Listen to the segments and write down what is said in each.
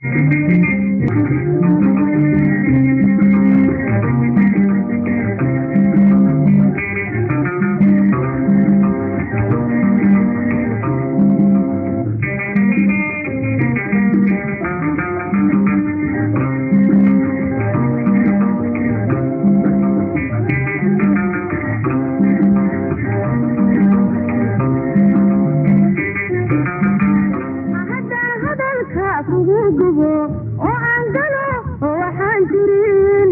haddaan hadalka kugu gubo oo aan galo waxaan jirin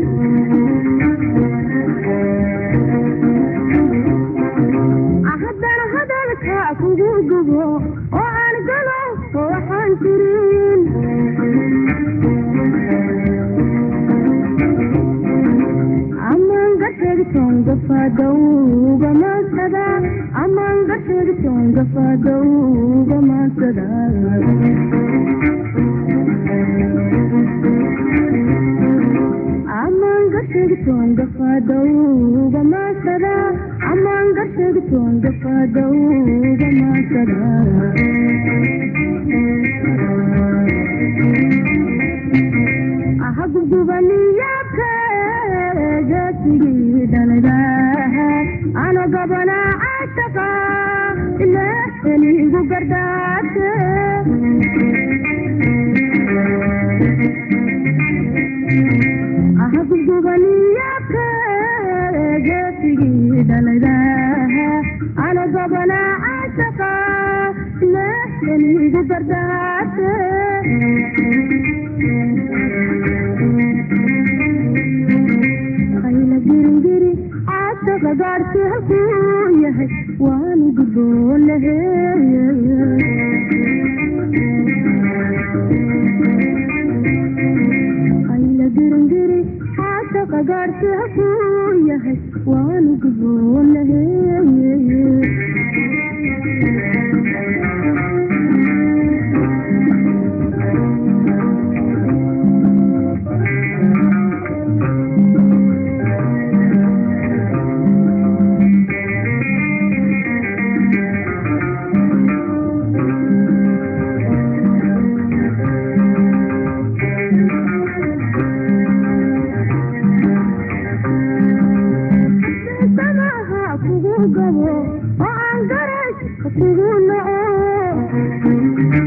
haddaan hadalka kugu gubo oo aan galo waxaan jirin amaan gashegton gafadowga maansada amaan gashegton gafadowga maansada amaan gashegton gafadowga maansada amaan gashegton gafadowga maansada ahagubgubaniyakeegasigii dhalada ano gabana caashaqa ilaahanigu gardaate ahagubgubaniyakeegasigii dhalada ano gabana caashaqa ilaahanigu gardaate ayla girigiri caashaqa gaadhsi halkuu yahay waanu gudboonahe ayla girigiri caashaqa gaadhsi halkuu yahay waanu gudboonahe samaha kugu gabo oo aan garash kugu naco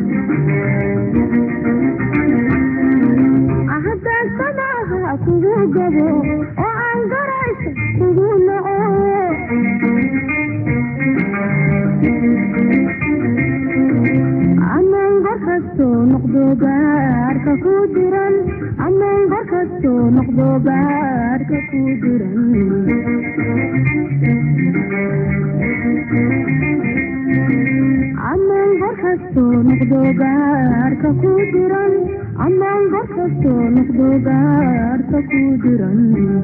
haddaan samaha kugu gabo oo aan garash kugu naco amaan gor kastoo noqdo gaarka ku diran amaan gor kastoo noqdo gaarka ku diran amaan gor kastoo noqdo gaarka ku diran amaan gor kastoo noqdo gaarka ku diran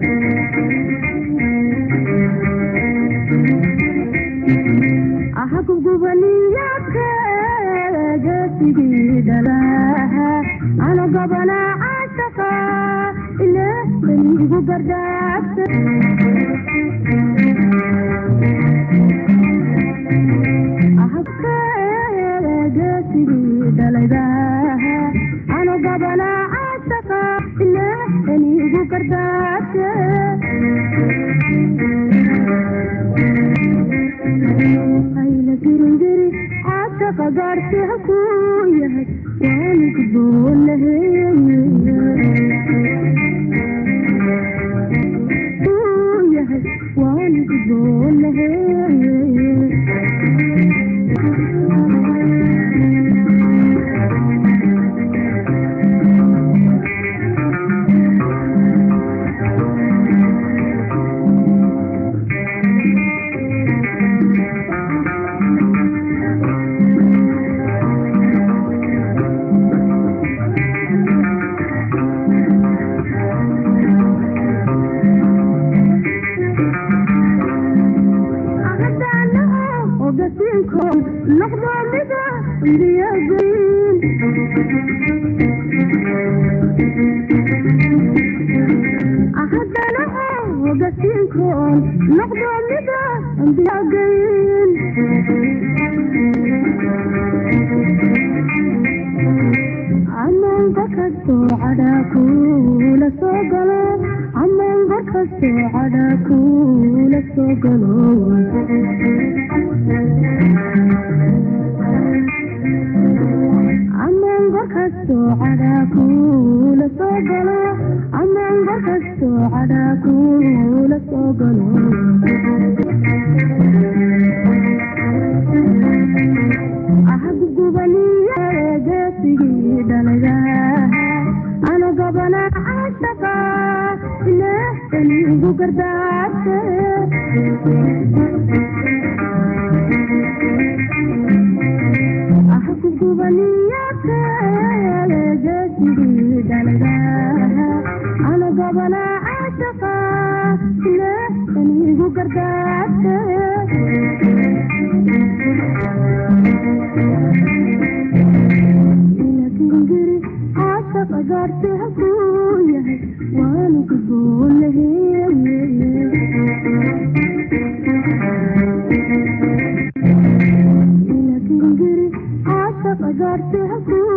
ahagubgubaniyakeegasigii dhalaha ano gabana caashaqa ilaahanigu gardaagta ahagkeegasigii dhaladaha ano gabana caashaqa ilaahanigu gardaagta ayla girigiri caashaqa gaadhsi halkuu yahay waanu gudboonahe kuu yahay waanu gudboonahe noqdo mida indiyageyn ahadana ogasiinkoon noqdo mida indiyageyn amaan kastoo cadhaa kuula soo galo ammaan gor kastoo cadhaa kuula soo galo ammaan gor kastoo cadhaa kuula soo galo ammaan gor kastoo cadhaa kuula soo galo ahad gubaniya geesigii dhalaga ana gobana caashaqa ilaahanigu gardaarte ahad gubaniya geesigii dhalaga ana gobana caashaqa ilaahanigu gardaarte inakingiri caashaqa gaarte hakuu yahay waanu gudboonahee inakingiri caashaqa gaarte hakuu